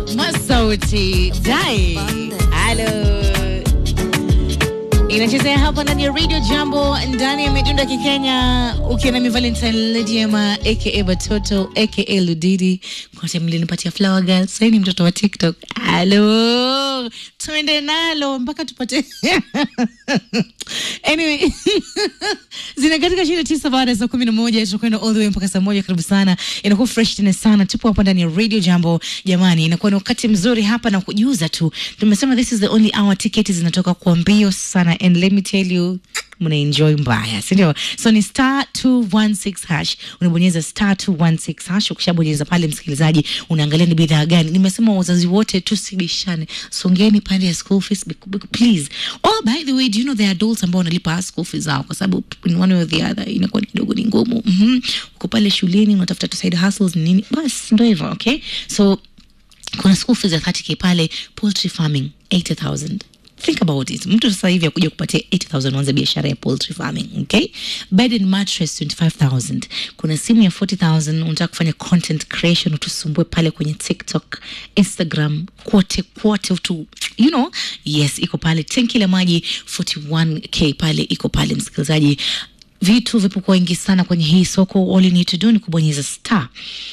Masauti Dai. Halo. Inachezea hapa ndani ya Radio Jambo ndani ya midundo ya Kikenya ukiwa na mi Valentine Lediema aka Batoto aka Ludidi kote mlinipatia flower girl sasa ni mtoto wa TikTok. Halo. Tuende nalo mpaka tupate Anyway, zina katika shida tisa baada ya saa kumi na moja tutakwenda all the way mpaka saa moja. Karibu sana, inakuwa fresh tena sana. Tupo hapa ndani ya Radio Jambo jamani, inakuwa ni wakati mzuri hapa na kujuza tu, tumesema this is the only hour, tiketi zinatoka kwa mbio sana, and let me tell you mna enjoy mbaya, si ndio? So ni star 216 hash, unabonyeza star 216 hash. Ukishabonyeza pale, msikilizaji, unaangalia ni bidhaa gani. Nimesema wazazi wote tusibishane, songeni pande ya school fees bec- bec- please. Oh, by the way, do you know there are adults ambao wanalipa school fees zao kwa sababu in one way or the other inakuwa ni kidogo ni ngumu. Mhm, uko pale shuleni unatafuta tu side hustles ni nini, basi ndio hivyo. Okay, so kuna school fees ya 30k pale, poultry farming 80000 think about it mtu sasa hivi akuja kupatia 80000 uanze biashara ya poultry farming okay bed and mattress 25000 kuna simu ya 40000 unataka kufanya content creation utusumbue pale kwenye tiktok instagram kwote kwote utu you know yes iko pale tenki la maji 41k pale iko pale msikilizaji vitu vipo kwa wingi sana kwenye hii soko all you need to do ni kubonyeza star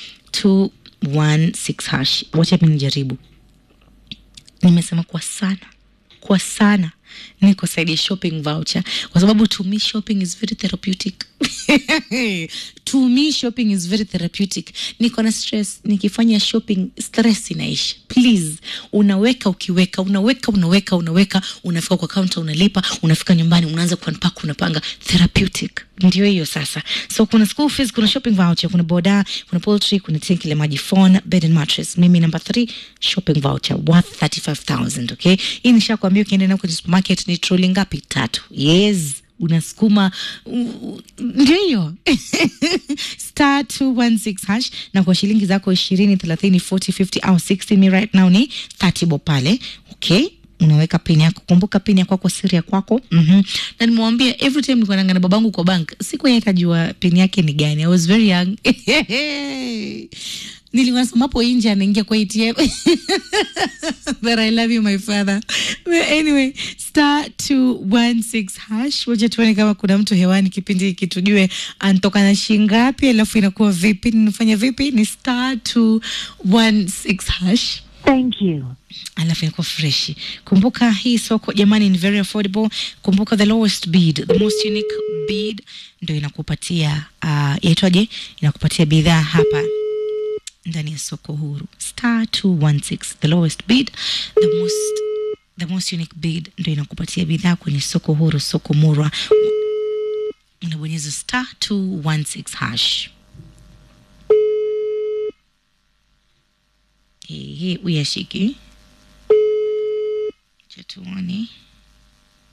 216 hash wacha mi nijaribu nimesema kwa sana kwa sana niko saidi ya shopping voucher kwa sababu to me shopping is very therapeutic to me shopping is very therapeutic niko na stress nikifanya shopping stress inaisha please unaweka ukiweka unaweka unaweka unaweka unafika kwa counter unalipa unafika nyumbani unaanza kuunpack unapanga therapeutic ndio hiyo sasa so kuna school fees kuna shopping voucher kuna boda kuna poultry kuna tenki la maji phone bed and mattress mimi number 3 shopping voucher worth 35000 okay hii nishakwambia ukienda na kwenye supermarket ni troli ngapi tatu yes unasukuma u- ndio hiyo star 216 hash na kwa shilingi zako ishirini thelathini 40 50 au 60 mi right now ni 30 bo pale okay unaweka pin yako kumbuka pin ya kwako siri ya kwako mm-hmm. na nimewambia every time nilikuwa naanga na babangu kwa bank siku yeye akajua pin yake ni gani i was very young nilikuwa nasoma hapo nje anaingia kwa atm but i love you my father but anyway star 216 hash wacha tuone kama kuna mtu hewani kipindi hiki tujue anatoka na shingapi alafu inakuwa vipi ninafanya vipi ni star 216 hash Thank you. alafu inakuwa freshi kumbuka hii soko jamani ni very affordable kumbuka the lowest bid the most unique bid ndo inakupatia uh, yaitwaje inakupatia bidhaa hapa ndani ya soko huru star 216 the lowest bid the most the most unique bid ndo inakupatia bidhaa kwenye soko huru soko murwa unabonyeza star 216 hash Ehe, uyashiki cha tuone